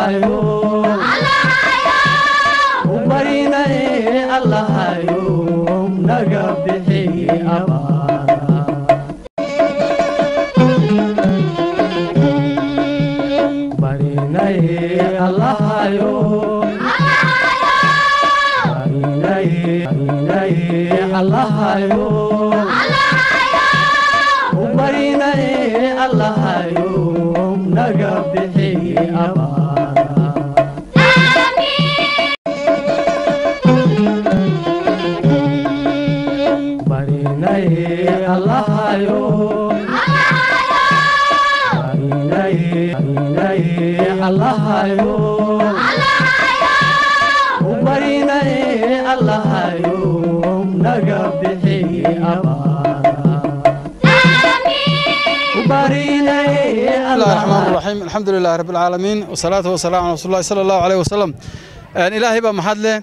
allahayo u barinaye allahayo naga bixi abaara barinaye allahayo barinaye barinaye allahayo u barinaye allahayo naga bixi abaara barinaye allahayo barinaye barinaye allahayo u barinaye allahayo naga bixi abaara u barinaye بسم الله الرحمن allahayo الرحيم الحمد لله رب العالمين والصلاة والسلام على رسول الله صلى الله عليه وسلم Een, ilaahay baa mahad leh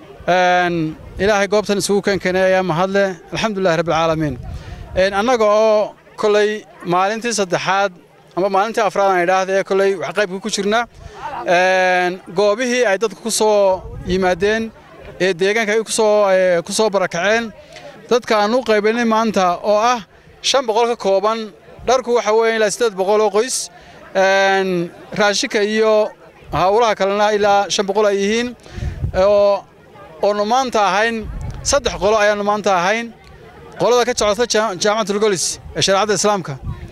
Een, ilaahay goobtan isugu keenkeenay ayaa mahad leh alxamdulilahi rabbi alcaalamiin Een, annaga oo koley maalintii saddexaad ama maalintii afraad aan idhaahda ee koley wax qaybka ku jirna Een, goobihii ay dadku ku soo yimaadeen ee deegaanka ay ku soo ee, ku soo barakaceen dadka aan u qaybinay maanta oo ah shan boqol ka kooban dharku waxa weeye ilaa siddeed boqol oo qoys Een, raashinka iyo hawlaha kalena ilaa shan boqol ay yihiin oo oonu maanta ahayn saddex qolo ayaanu maanta ahayn qolada ka socota jaa- jaamacatul golis ee shareecadda islaamka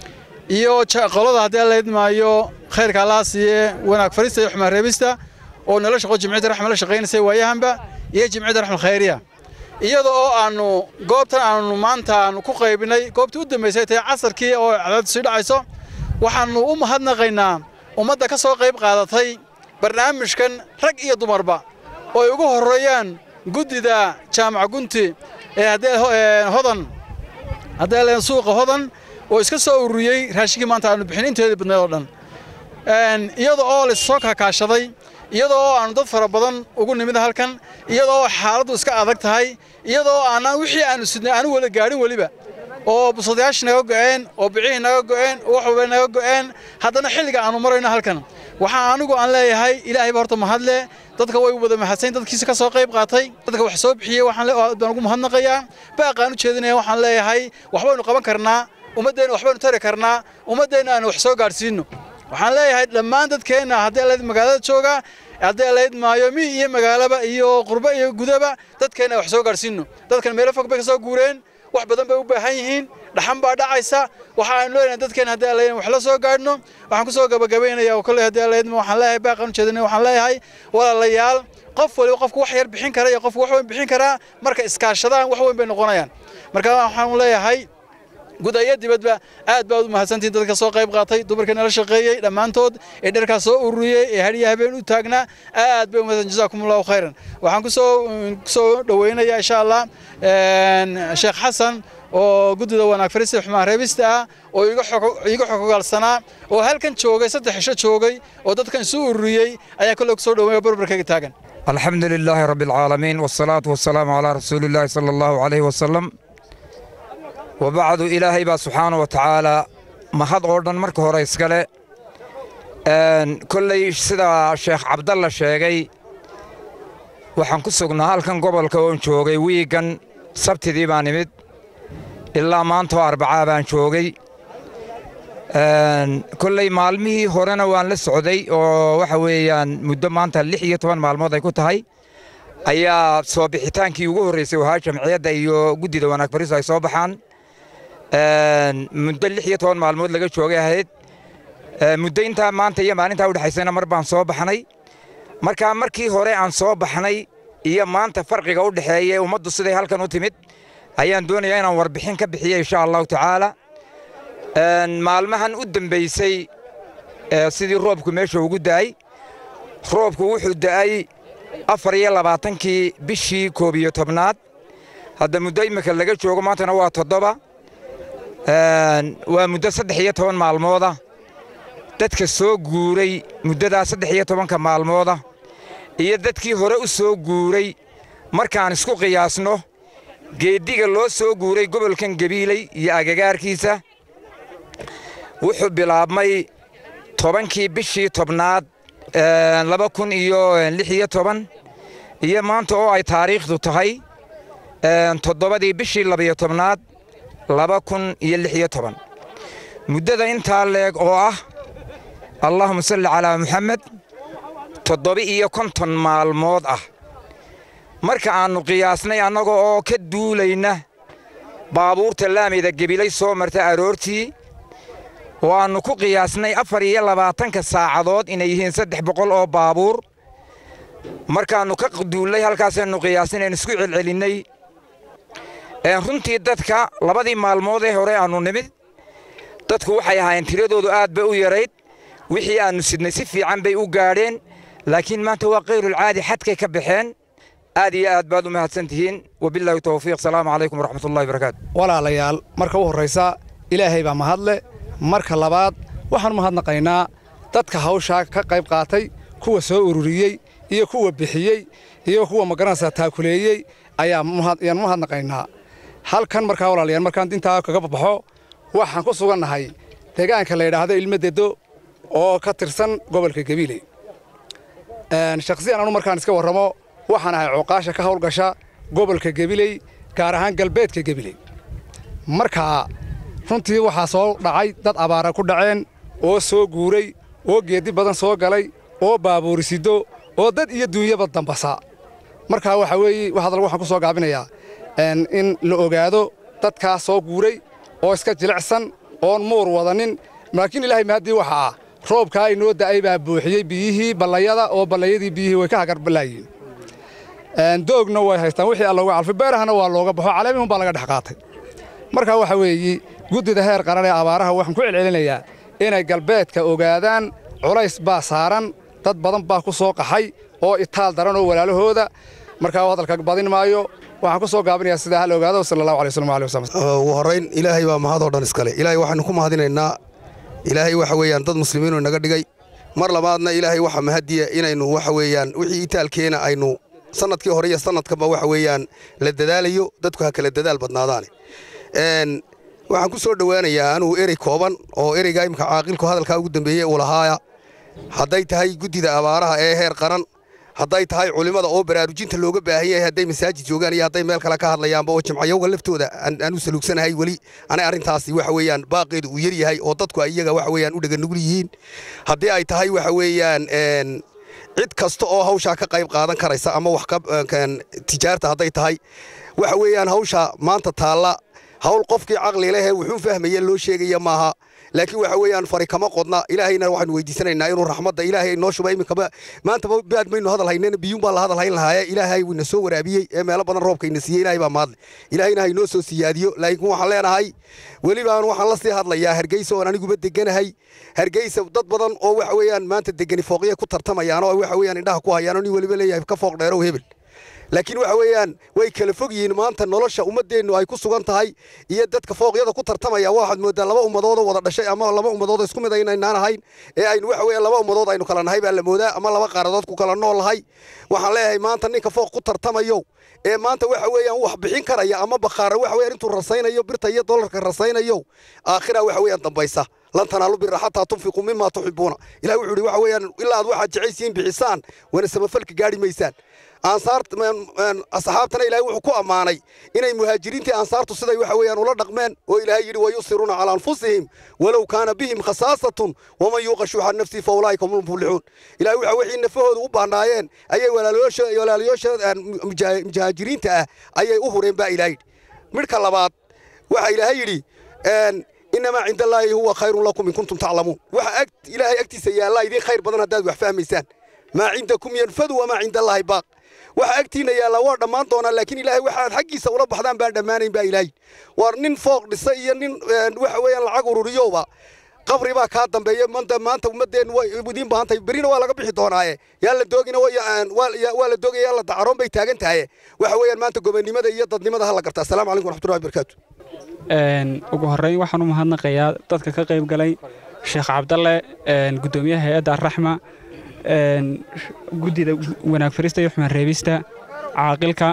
iyo ja- qolada haddii la idmaayo khayrka allaha siiye wanaag farista iyo xumaan reebista oo nala shaqo jimciyadda raxma la shaqaynaysay waayahanba iyo jimciyadda raxmal khayriya iyada oo aanu goobtan aanu maanta aanu ku qaybinay goobtii u dambaysay tahay casarkii oo cadaaddu sii dhacayso waxaanu u mahadnaqaynaa ummadda ka soo qayb qaadatay barnaamijkan rag iyo dumarba oo ay ugu horreeyaan guddida jaamaca gunti ee haddee ho- ee hodan haddee leen suuqa hodan oo iska soo ururiyey raashinkii maanta aanu bixin inteedii badneed oo dhan Een, iyada oo la soo kaakaashaday iyada oo aanu dad fara badan ugu nimid halkan iyada oo xaaladdu iska adag tahay iyada oo aanan wixii aanu sidnay aanu wada gaadhin weliba oo busadayaashii naga go'een oo bicihii naga go'een oo wax walba naga go'een haddana xilliga aanu marayno halkan waxaa anigu aan leeyahay ilaahay ba horta mahadle dadka way wada mahadsan dadkiisa ka soo qayb qaatay dadka wax soo bixiyey waxaan le- baan ugu mahadnaqayaa baaqaan u jeedinaya waxaan leeyahay waxbaynu qaban karnaa ummaddeena waxbaynu tari karnaa ummaddeena aanu wax soo gaadhsiino waxaan leeyahay dhammaan dadkeenna haddii alayd magaalada jooga haddii alayd maayo mi iyo magaalaba iyo qurbo iyo gudaba dadkeenna wax soo gaadhsiino dadkan meelo fog bay ka soo guureen wax badan bay u baahan yihiin dhaxan baa dhacaysa waxa aynu leenahay dadkeen haddii alayd wax la soo gaadhno waxaan ku soo gabagabaynayaa oo kolley haddii alayd waxaan leeyahay baaqan ujeedinay waxaan leeyahay walaalayaal qof waliba qofku wax yar bixin kara iyo qofku wax weyn bixin karaa marka iskaashadaan wax weyn bay noqonayaan marka waxaan leeyahay guud iyo dibadba aad baad u mahadsantihiin dadka soo qayb qaatay dumarka nala shaqeeyey dhammaantood ee dharkaas soo ururiyey ee hadhiya habeen u taagnaa aad bay u mahadsan jazaakumullahu khayran waxaan ku soo ku soo dhoweynayaa insha allah een, sheekh xasan oo guddida wanaag farista xumaan reebista ah oo iga xog- iga xogogaalsanaa oo halkan joogay saddex cisho joogay oo dadkan isu ururiyey ayaa kolley ku soo dhoweeya barbarkayga taagan الحمد لله رب العالمين والصلاة والسلام على رسول الله صلى الله عليه وسلم وبعد إلهي با سبحانه وتعالى ما هاد أوردن مرك هورا إسكالي أن كل سيدا شيخ عبد الله شيغي waxaan ku sugnaa halkan gobolka oon joogay wiigan sabtidii baan imid ilaa maanta oo arbacaa baan joogay Een, kolley maalmihii horena waan la socday oo waxa weeyaan muddo maanta lix iyo toban maalmood ay ku tahay ayaa soo bixitaankii ugu horreysay wahaa jamciyadda iyo guddida wanaag fariisu ay soo baxaan Een, muddo lix iyo toban maalmood laga joogay ahayd Ee, muddo intaa maanta iyo maalintaa udhexaysayna mar baan soo baxnay markaa markii hore aan soo baxnay iyo maanta farqiga u dhexeeya ee ummaddu siday halkan u timid ayaan doonayaa inaan warbixin ka bixiyo insha allahu tacaala Een, maalmahan u dambaysay ee, sidii roobku meesha ugu da'ay roobku wuxuu da'ay afar iyo labaatankii bishii koob iyo tobnaad hadda muddo imika laga joogo maantana waa toddoba Een, waa muddo saddex iyo toban maalmooda dadka soo guuray muddadaa saddex iyo tobanka maalmooda iyo dadkii hore u soo guuray markaan isku qiyaasno geeddiga loo soo guuray gobolkan gabiiley iyo agagaarkiisa wuxuu bilaabmay tobankii bishii tobnaad laba kun iyo lix iyo toban iyo maanta oo ay taariikhdu tahay toddobadii bishii labiyo tobnaad laba kun iyo lix iyo toban muddada intaa leeg oo ah allaahuma salli calaa muxamed toddoba iyo konton maalmood ah marka aannu qiyaasnay annaga oo ka duulayna baabuurta laamida gebilay soo marta aroortii oo aannu ku qiyaasnay afar iyo labaatanka saacadood inay yihiin saddex boqol oo baabuur markaannu ka duullay halkaasaannu qiyaasnayn isku celcelinnay runtii dadka labadii maalmood ee hore aannu nimid dadku waxay ahaayeen tiradoodu aad bay u yarayd wixii aannu sidnay si fiican bay u gaadheen laakiin maanta waa kayrulcaadi xadkay ka baxeen aad iyo aad baad u mahadsan tihiin wabilaahi towfiiq salaamu calaykum waraxmatullahi barakaatu walaalayaal marka u horraysa ilaahay baa mahadle marka labaad waxaan u mahadnaqaynaa dadka hawshaa ka qayb qaatay kuwa soo ururiyey iyo kuwa bixiyey iyo kuwa magaranaysaa taakuleeyey ayaan u mahadnaqaynaa halkan markaa walaalayaal markaan intaa kaga baxo waxaan ku sugannahay deegaanka la yidhaahdo ilmadedo oo ka tirsan gobolka gabiiley shakhsiyan anu markaan iska warramo waxaan ahay cooqaasha ka hawlgasha gobolka gabiley gaar ahaan galbeedka gabiley markaa runtii waxaa soo dhacay dad abaara ku dhaceen oo soo guuray oo geeddi badan soo galay oo baabuurisido oo dad iyo duunyaba dambasa markaa waxaa weeye hadal waxaan ku soo gaabinayaa in la ogaado dadkaas soo guuray oo iska jilicsan oon muur wadanin laakiin ilaahay mahaddii waxa ah roobkaa inoo da'ay baa buuxiyey biyihii ballayada oo ballayadii biyihii way ka hagarbalaayiin doogna way haystaan wixii alla uga calfay beerahana waa looga baxo caleemihun baa laga dhex qaatay markaa waxa weeye guddida heer qaran ee abaaraha waxaan ku celcelinayaa inay galbeedka ogaadaan culays baa saaran dad badan baa ku soo qaxay oo itaal daran oo walaalahooda markaa hadalka badin maayo waxaan ku soo gaabinayaa sidaa hal ogaado sala allahu alay wasallam alih wasallam ugu horrayn ilaahay baa mahadoo dhan iskale ilaahay waxaynu ku mahadinaynaa ilaahay waxa weeyaan dad muslimiinu inaga dhigay mar labaadna ilaahay waxa mahadiya inaynu waxa weeyaan wixii itaalkeena aynu sanadkii hore iyo sanadkaba waxa weeyaan la dadaalayo dadku ha kala dadaal badnaadaane waxaan ku soo dhowaanayaa anugu erey kooban oo ereygaa imika caaqilku hadalkaa ugu dambeeyey uu lahaaya hadday tahay guddida abaaraha ee heer qaran hadday tahay culimmada oo baraarujinta looga baahan yahay hadday masaajid joogaan iyo hadday meel kale ka hadlayaanba oo jimcayowga laftooda aanu saluugsanahay weli anay arrintaasi waxa weeyaan baaqeedu uu yar yahay oo dadku iyaga waxa weeyaan u dhaganugul yihiin haddii ay tahay waxa weeyaan cid kasta oo hawshaa ka qayb qaadan karaysa ama wax tijaarta hadday tahay waxa weeyaan hawsha maanta taalla hawl qofkii caqli lehee wuxuu fahmaya loo sheegaya maaha laakiin waxa weeyaan fari kama qodna ilaahayna waxaanu weydiisanaynaa inuu raxmadda ilaahay noo shuba iminkaba maanta baad maynu hadal hayneen biyuun baa la hadal hayn lahaaye ilaahay wuu ina soo waraabiyey ee meelo badan roobka ina siiyey ilaahay baa mahadle ilaahayna ha inoo soo siyaadiyo laakiin waxaan leenahay welibaan waxaan la sii hadlayaa hargeysa oon aniguba deganahay hargeysa dad badan oo waxa weeyaan maanta degani fooqya ku tartamayaan oo waxa weeyaan indhaha ku hayaan oo nin weliba leeyahay ka fooq dheerow hebel laakiin waxa weeyaan way kala fog yihiin maanta nolosha ummaddeennu ay ku sugan tahay iyo dadka fooqyada ku tartamaya waxaad moodaa laba ummadoodoo wada dhashay ama laba ummadoodoo isku mid aynaynaan ahayn ee aynu waxa weeyaan laba ummadood aynu kala nahay baa la moodaa ama laba qaaradood ku kala nool nahay waxaan leeyahay maanta ninka fooq ku tartamayo ee maanta waxa weeyaan wax bixin karaya ama bakhaara waxa weeyaan intuu rasaynayo birta iyo dollarka rasaynayo aakhira waxa weeyaan dambaysa lan tanaalu bira xataa tunfiquu mima tuxibuuna ilahi wuxuu yidhi waxa weeyaan ilaa aad waxaad jecaysiin bixisaan wana samafalka gaadhi maysaan asxaabtana ilaahay wuxuu ku ammaanay inay muhaajiriintii ansaartu siday waxa weeyaan ula dhaqmeen oo ilaahay yidhi wayusiruuna calaa anfusihim walow kaana bihim khasaasatun waman yuuqa shuuxa nafsii fa ulaa'ika hum lmuflixuun ilahay waxa wixii nafahooda u baahnaayeen ayay walaalayaasha muhaajiriinta ah ayay u hureen baa ilaah yidhi midhka labaad waxa ilaahay yidhi inamaa cinda allaahi huwa khayrun lakum in kuntum taclamuun waxa ilaahay agtiisa yaallaa idiin khayr badan haddaad wax fahmaysaan maa cindakum yanfadu wamaa cinda allaahi baaq waxa agtiinna yaallaa waa dhammaan doonaa laakiin ilaahay waxaad xaggiisa ula baxdaan baan dhammaanayn baa ilaahay waar nin fooq dhisa iyo nin waxa weeyaan lacag ururiyowba qabri baa kaa dambeeya maanta maanta ummaddeen way idiin baahan tahay berina waa laga bixi doonaaye yaa la doogina waa la doogaya yaa la dacaroon bay taagan tahay waxa weeyaan maanta gobonnimada iyo dadnimada ha la garta assalaamu calaykum waraxmatullahi wabarakaatu ugu horreyn waxaan u mahadnaqayaa dadka ka qayb galay sheekh cabdalle guddoomiyaha hay-adda arraxma guddida wanaag farista iyo xumaan reebista caaqilka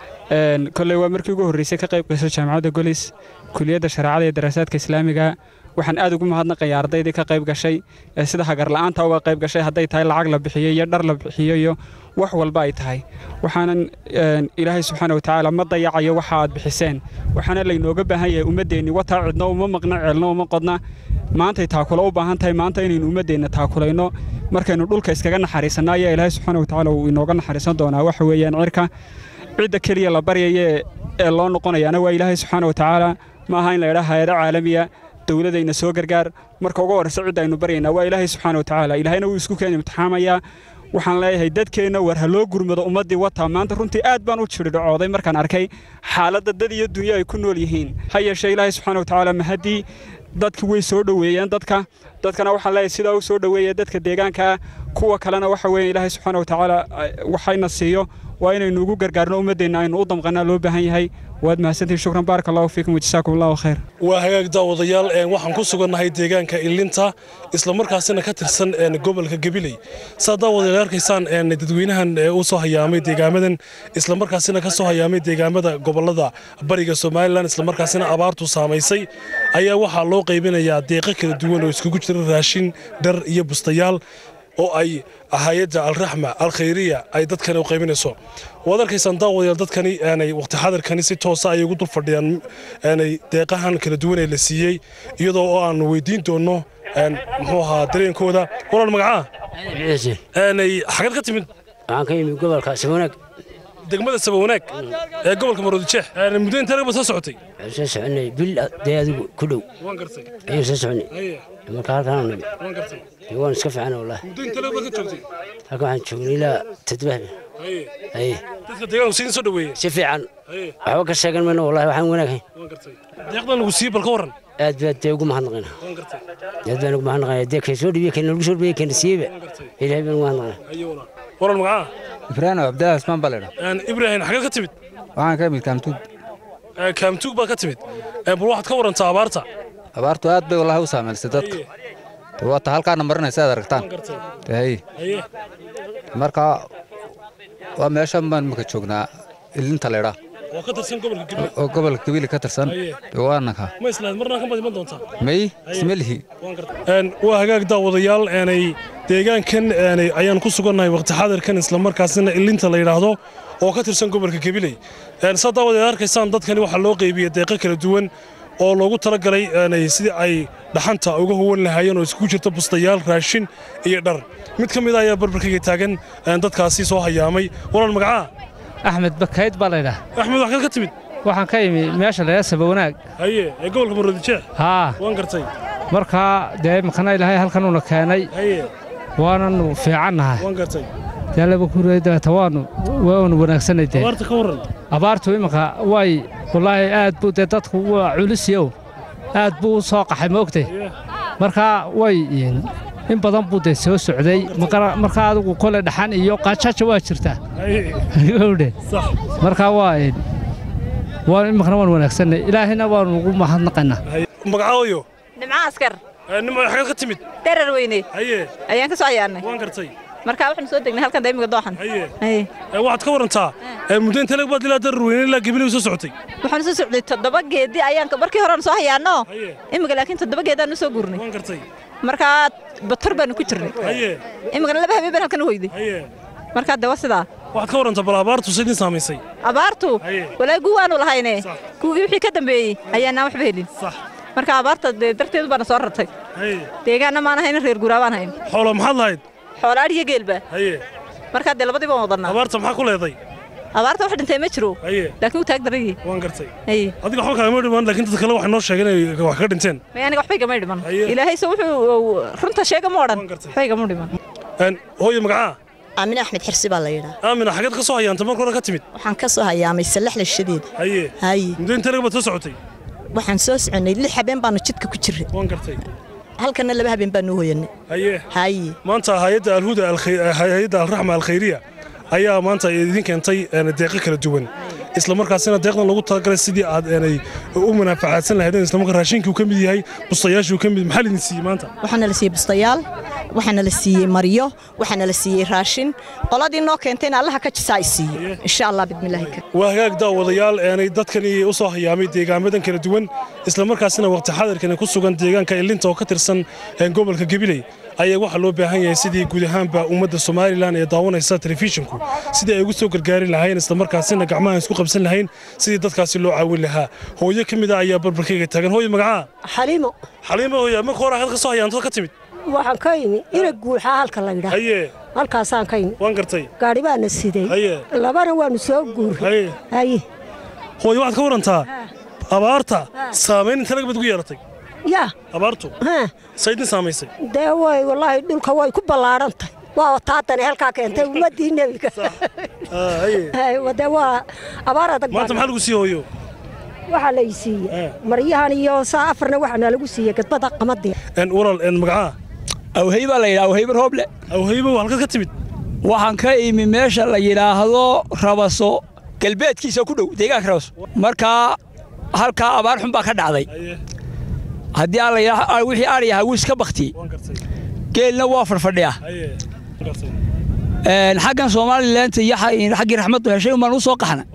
kolley waa markii ugu horreysay ka qayb gayso jaamacadda golis kuliyadda shareecada iyo daraasaadka islaamiga waxaan aad ugu mahadnaqayaa ardaydii ka qayb gashay ee sida hagarla'aanta uga qayb gashay hadday tahay lacag la bixiyo iyo dhar la bixiyo iyo wax walba ay tahay waxaanan ilaahay subxaana watacaala ma dayacayo waxa aad bixiseen waxaana laynooga baahan yahay ummaddeenni wataa cidno uma maqna ceelno uma qodna maantay taakulo u baahan tahay maanta inaynu ummaddeenna taakulayno markaynu dhulka iskaga naxariisanno ayaa ilaahay subxaana watacaala uu inooga naxariisan doonaa waxa weeyaan cirka cidda keliya la baryaya ee loo noqonayaana waa ilaahay subxaana watacaala ma aha in la idhaa hay-ado caalamiya dowladayna soo gargaar marka ugu horreysa cidda aynu baryaynaa waa ilaahay subxaana watacaala ilaahayna wuu isku keeni imtixaamayaa waxaan leeyahay dadkeenna war ha loo gurmado ummaddii wataa maanta runtii aad baan u jiridhacooday markaan arkay xaaladda dad iyo dunyo ay ku nool yihiin ha yeeshee ilaahay subxaana watacaala mahaddii dadki way soo dhoweeyeen dadka dadkana waxaan leeyahay sidaa u soo dhoweeya dadka deegaanka kuwa kalena waxa weeye ilaahay subxaana watacaala waxayna siiyo waa inaynu ugu gargaarno ummaddeenna aynu u damqanaa loo baahan yahay waad mahadsantihin shukran baaraka allahu fiikum wajasaakum allahu khayr waa hagaag daawadayaal waxaan ku sugannahay deegaanka ilinta islamarkaasina ka tirsan gobolka gabiley saa daawadayaal arkaysaan dadweynahan u soo hayaamay deegaamadan islamarkaasina ka soo hayaamay deegaamada gobolada bariga somalilan islamarkaasina abaartu saamaysay ayaa waxaa loo qaybinayaa deeqo kala duwan oo iskugu jira raashin dhar iyo bustayaal oo ay hay-adda alraxma alkhayriya ay dadkani u qaybinayso waad arkaysaan daawadayaal dadkani aanay waqti xadarkani si toosa ay ugu dul fadhiyaan aanay deeqahan kala duwan ee la siiyey iyadoo oo aan weydiin doonno muxuu ahaa dareenkooda walaal magacaa aanay xagad ka timid waxaan ka yimid gobolka sabanaag degmada sabawanaag ee gobolka maroodijeex muddo intee ragba soo socotay waxaan soo soconay bil dee adigu ku dhow waan gartay ayaan soo soconay haye marka halkaan nimi waan gartay dee waan iska fiican wallahi muddo intee ragba ka joogtay halkan waxaan joognay ilaa toddoba habeen haye haye dadka deegaanku siin soo dhaweeyey si fiican haye waxba ka sheegan mayno wallahi waxaan wanaaghayn waan gartay deeqdan lagu siiyey bal ka warran aad baad dee ugu mahadnaqayna waan gartay aad baan ugu mahadnaqayna dee kay soo dhibiye kayna lagu soo dhibiye kayna siiyeyba waan gartay ilaahay baan ugu mahadnaqayna haye walaal walaal magacaa ibraahim cabdilaahi ismaan baa leedha ibraahim xagad ka timid waxaan ka imid kaamtuug kaamtuug baad ka timid bal waxaad ka warantaa abaarta abaartu aad bay wallahi u saamaysay dadka de waata halkaana marinaysa aad aragtaan gartay de hay haye marka waa meeshan baan imika joognaa ilinta leedha oo ka tirsan gobolka gabiley oo gobolka gabili ka tirsan de waanaka ma islaad marnaa ka madiman doontaa may ismelihi waa hagaag daawadayaal aanay deegaankan aanay ayaan ku sugannahay waqti xadarkan islamarkaasina ilinta la yidhaahdo oo ka tirsan gobolka gabiley saa daawadayaal arkaysaan dadkani waxaa loo qaybiyey deeqo kala duwan oo loogu talagalay aanay sidii ay dhaxanta uga huwan lahaayeen oo iskugu jirta bustayaal raashin iyo dhar mid ka mid ah ayaa barbarkayga taagan dadkaasi soo hayaamay walaal magacaa axmed bakayd baa laydhaha axmed wax kal ka timid waxaan ka imi meesha laydhaha sabawanaag haye ee gobolka maroodijeex haa waan gartay markaa dee imikana ilaahay halkanuuna keenay haye waananu fiicannahay waan gartay dee laba kureedata waanu waanu wanaagsanay dee abaarta ka warran abaartu iminka way wallaahi aad buu dee dadku waa culisiyow aad buu u soo qaxay moogtay markaa way in badan buu dee soo socday markaa adigu kole dhaxan iyo qajaja waa jirtaa gowdhe markaa waa waa iminkana waan wanaagsanay ilaahayna waanu ugu mahadnaqaynaa magacaayo nimco askar nimo xagad ka timid darar weyne haye ayaan ka soo cayaarnay waan gartay markaa waxaanu soo degnay halkan daymiga dooxan haye waxaad ka warantaa muddo intee lag baad ilaa darar weyne ilaa gabiley soo socotay waxaanu soo socday toddoba geedi ayaan markii hore soo hayaanno imika laakiin toddoba geedaanu soo gurnay waan gartay markaa bator baanu ku jirnay haye imikana laba habeen baan halkan u hoyday haye markaa de waa sidaa waxaad ka warantaa bal abaartu sidin saamaysay abaartu walaa guu waanu lahayne guugii wixii ka dambeeyey ayaanaan waxba helin marka abaarta dee darteedu baana soo rartay deegaanna maan ahayn reer guuraa baan hayn xoolo maxaad lahayd xoolo adhiyo geelba haye markaa dee labadii baan wadannaa abaarta maxaa ku leeday abaarta wax dhintay ma jiro haye laakiin uu taag darayii waan gartay haye adiga waxba kaagama dhiman laakiin dad kale waxay noo sheegeen inay wax ka dhinteen may aniga waxbay gama dhiman ilaahay se wuxuu runta sheega ma odhan waxbay gama dhiman hooyo magacaa aamine axmed xirsi baa la yidhaa aamina xageed ka soo hayaantay marka hore ka timid waxaan ka soo hayaamay sallaxla shadeed haye haye muddo intee rag baad soo socotay waxaan soo soconnay lix habeen baanu jidka ku jirray waan gartay halkanna laba habeen baanu hoyanay haye haye maanta hay'adda alhuda hay'adda alraxma alkhayriya ayaa maanta idin keentay deeqo kala duwan isla markaasina deeqdan lagu talagalay sidii aad aanay u manaafacaadsan lahaydeen isla markaa raashinkii uu ka mid yahay bustayaashii uu ka mid maxaa lidin siiyey maanta waxaana la siiyey bustayaal waxaana la siiyey maryo waxaana la siiyey raashin qoladii noo keentayna allaha ka jisaa ay siiyo insha allah bidmillaahi kariim waa hagaag daawadayaal eenay dadkani u soo hayaamay deegaamadan kala duwan islamarkaasina waqti xadirkani ku sugan deegaanka ilinta oo ka tirsan een, gobolka gabiley ayaa waxaa loo baahan yahay sidii guud ahaanba ummadda somalilan ee daawanaysa telefishinku sidii ay ugu soo gargaari lahayn islamarkaasina gacmaha isku qabsan lahayn sidii dadkaasi loo caawin lahaa hooyo ka mid ah ayaa barbarkayga taagan hooyo magacaa xaliimo xaliimo hooya marka hore halka soo hayaantad ka timid waxaan ka imi ina guuxaa halka la yidhaa haye halkaasaan ka imi waan gartay gaadhi baana siday haye labana waanu soo guuray haye haye hooyo waxaad ka warantaa abaarta saamayn inta laga bad ku yeelatay yaa abaartu haa saydin saamaysay dee way wallaahi dhulka way ku ballaadhan tahay waa taatani halkaa keentay ummaddii nebiga Ah, haye Hay, dee waa abaar adag baa maanta maxaa lagu sii hooyo waxaa la ii siiyey maryahan iyo saa afarna waxaana lagu siiyey gadbada qamadii een walaal een magacaa awhey baa la yidhaha awheybe rooble awheybe halkaad ka timid waxaan ka imi meesha la yidhaahdo rabaso galbeedkiisa ku dhow deegaanka rabaso markaa halkaa abaar xun baa ka dhacday haddii aan la yidhaah wixii adhiyaha wuu iska baktiyey geelna waa fadhfadhiya Een, xaggan somalilanta iyo xa- xaggii raxmaddu heshay umbaan u soo qaxna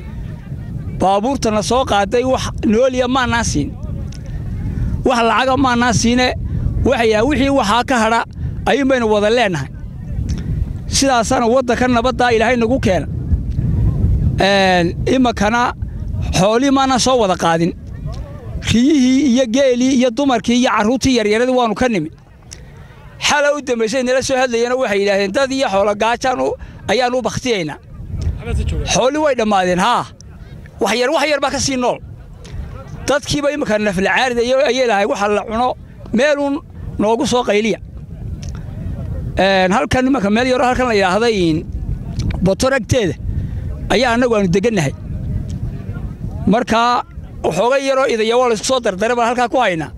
baabuurtana soo qaaday wax nooliya maannaan siin wax lacaga maannaan siine waxay wixii waxaa ka hadha ayuun baynu wada leennahay sidaasaana waddanka nabaddaa ilaahay nagu keena Een, iminkana xoolii maannaan soo wada qaadin riyihii iyo geelii iyo dumarkii iyo carruurtii yaryaradii waannu ka nimi xala u dambaysay nala soo hadlayeen oo waxay yidhaahdeen dad iyo xoolo gaajaan u- ayaan u bakhtiyaynaa xooli way dhammaadeen haa wax yar wax yar baa ka sii nool dadkiiba imminka naflacaarida iyo ayay lahay waxa la cuno meeluun noogu soo qayliya Een, halkan imanka meel yaroo halkan la yidhaahday botor agteeda ayaa annagu aanu degannahay markaa waxoogay yaroo idaya waa laysku soo dardare baan halkaa ku haynaa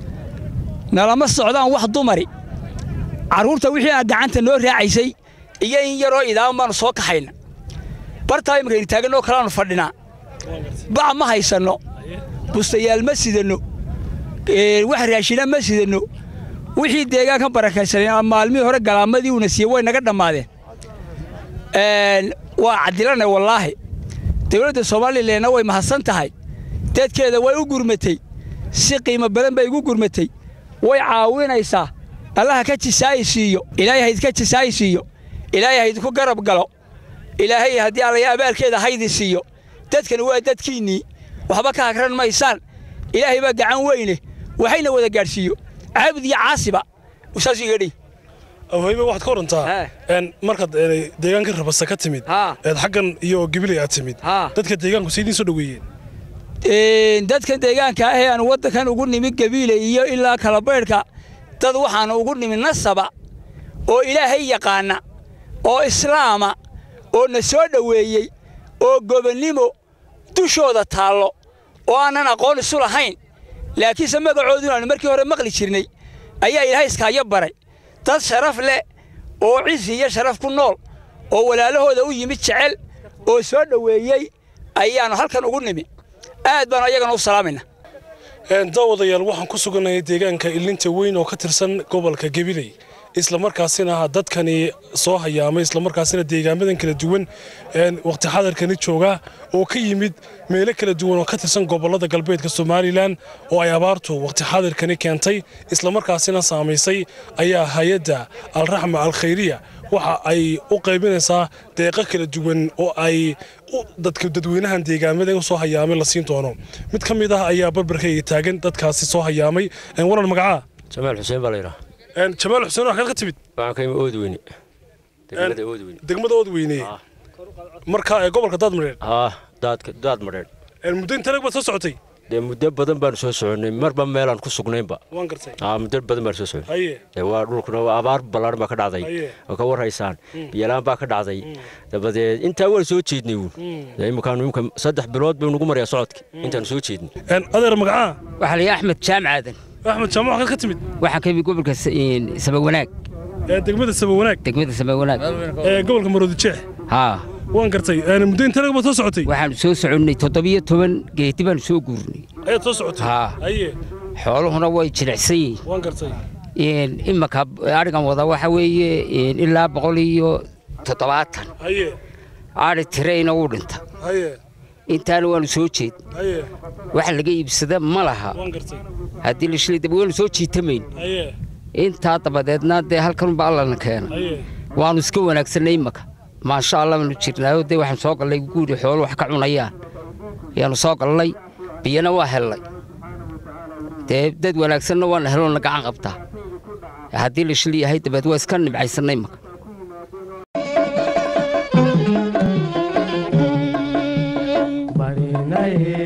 nalama socdaan wax dumari carruurta wixii aan gacanta noo raacaysay iyo in yaroo idaaman baanu soo kaxayna bartaa iminkaynu taaganoo kalaanu fadhinaa bac ma haysanno bustayaal ma sidanno ee, wax raashina ma sidanno wixii deegaanka barakaysanay maalmihii hore galaamadii uuna siiyey way naga dhammaadeen Een, waa cadilanay wallaahi dowladda somalilanna way mahadsan tahay dadkeeda way u gurmatay si qiimo badan bay igu gurmatay way caawinaysaa allaha ka jisaayi siiyo ilaahay haydka jisaayi siiyo ilaahay haydku garab galo ilaahay haddii allaya abaalkeeda haydi siiyo dadkani waa dadkiinnii waxba ka hagran maysaan ilaahay baa gacan weyne waxayna wada gaadhsiiyo caabud iyo caasiba saas iga dhihi awheybe waxaad ka warantaa een markaad een, deegaanka rabasa ka timid eed xaggan iyo gabiley aad timid dadka deegaanku saydiin soo dhoweeyeen Een, dadka deegaanka ah ee aan waddankan ugu nimi gabiile iyo ilaa kalabaydhka dad waxaan ugu nimi nasaba oo ilaahay yaqaana oo islaama oo na soo dhoweeyey oo gobonnimo dushooda taallo oo aanan aqoon isu lahayn laakiinse magacooduna aanu markii hore maqli jirnay ayaa ilaahay iskaayo baray dad sharaf leh oo cisi iyo sharaf ku nool oo walaalahooda u yimid jecel oo soo dhoweeyey ayaannu halkan ugu nimi aad baanu ayagana u salaamayna Een, daawadayaal waxaan ku suganahay deegaanka ilinta weyn oo ka tirsan gobolka gabiley islamarkaasina dadkani soo hayaamay islamarkaasina deegaamadan kala duwan een, waqti xadarkani jooga oo ka yimid meelo kala duwan oo ka tirsan gobolada galbeedka somalilan oo ay abaartu waqti xadarkani keentay islamarkaasina saamaysay ayaa hay-adda alraxma alkhayriya waxa ay u qaybinaysaa deeqo kala duwan oo ay u- dadka dadweynahan deegaamada u soo hayaamay la siin doono mid ka mid ah ayaa barbarkayga taagan dadkaasi soo hayaamay Een, waran magacaa jamaal xuseen baa la yidhaha Een, jamaal xuseen waxaad ka timid waxaan ka imi oodweyne degmada oodweyne degmada oodweyne marka ee gobolka daadmareer haa daadka daad madheedh muddo inta lag baad soo socotay dee muddo badan baanu soo soconnay marba meelaan ku sugnaynba waan gartay haa muddo badan baanu soo soconnay haye dee waa dhulkuna waa abaar ballaaran baa ka dhacday Haye. oo ka warhaysaan biyalaan baa ka dhacday dabadeed intaa waan soo jeednay uun dee imikaanu imika saddex bilood baynu nugu marayaa socodka intaanu soo jeednay Een, adeer magacaa waxaa la yidhi axmed jaamac aadan axmed jaamac waxaad ka timid waxaan ka yimid gobolka S- een, sabawanaag ee degmada sabawanaag degmada sabawanaag ee gobolka maroodijeex haa waan gartay Een, muddo inta lag baad soo socotay waxaanu soo soconnay toddobiyo toban geeti baanu soo guurnay ayaad soo socotay haa haye xooluhuna way jilicsan yihiin waan gartay imanka adhigan wada waxa weeye ilaa boqol iyo toddobaatan haye adhi tirayna wuu dhinta haye intaana waanu soo jeed haye wax laga iibsada ma laha waan gartay haddii la shilay daba waanu soo jiitamayn haye intaa dabadeedna dee halkanunba allana keena haye waanu iska wanaagsanay imanka maasha allah baanu jirnaayo dee waxaan soo gallay guuri xoolo wax ka cunayaan ayaanu soo gallay biyana waa hellay dee dad wanaagsanna waana heloona gacan qabtaa haddii la shil yahay dabeed waa iska nimcaysannay imanka barinaye